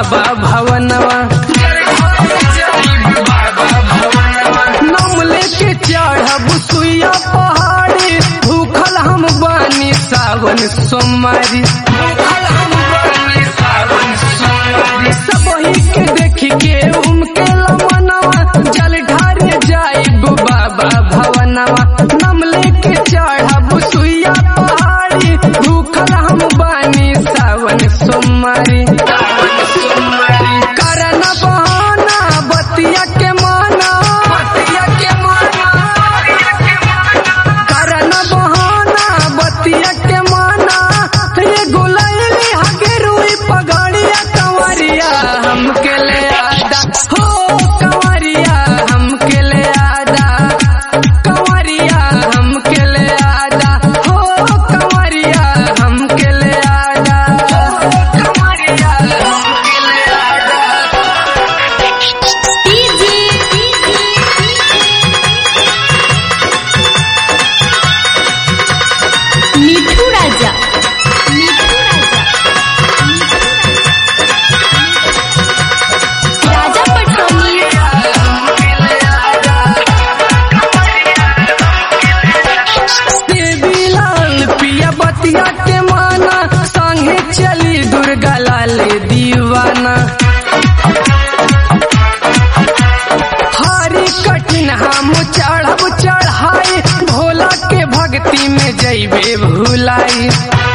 बाबा भवनवा नाम लेके चढ़ब सुइया पहाड़ी भूखल हम बानी सावन सोमवारी सबही के देखी के उनके लमनवा जल ढारे जाइब बाबा भवनवा नाम लेके चढ़ब सुइया पहाड़ी भूखल हम बानी सावन सोमवारी करन बहाना बतिया के माना बतिया के माना करन बहाना बतिया के माना ये गुलैली हगे रुई पगड़िया कंवरिया हमके ले आदा हो कंवरिया हमके ले आदा कंवरिया हमके ले आदा हो कंवरिया हमके ले आदा कंवरिया हमके ले आदा मिठू राजा मिठू राजा राजा पटोनी देवी लाल पिया बतिया के माना संगे चली दुर्गा लाल दीवाना हरी कठिन हम चढ़ब चढ़ाई भोला के भक्ति में जैबे भुलाई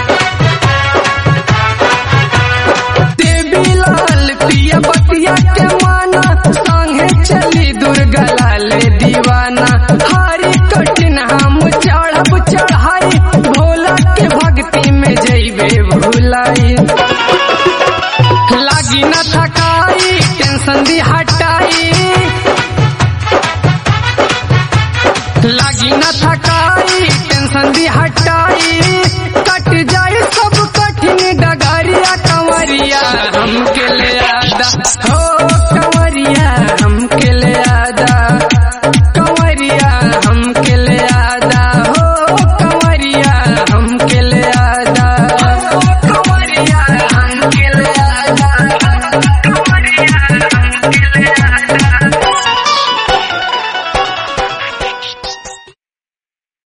देवी लाल पिया बतिया के माना संगे चली दुर्गा लाल दीवाना हरी कठिन हम चढ़ब चढ़ाई भोला के भक्ति में जैबे भुलाई लागी न थकाई टेंशन दी हट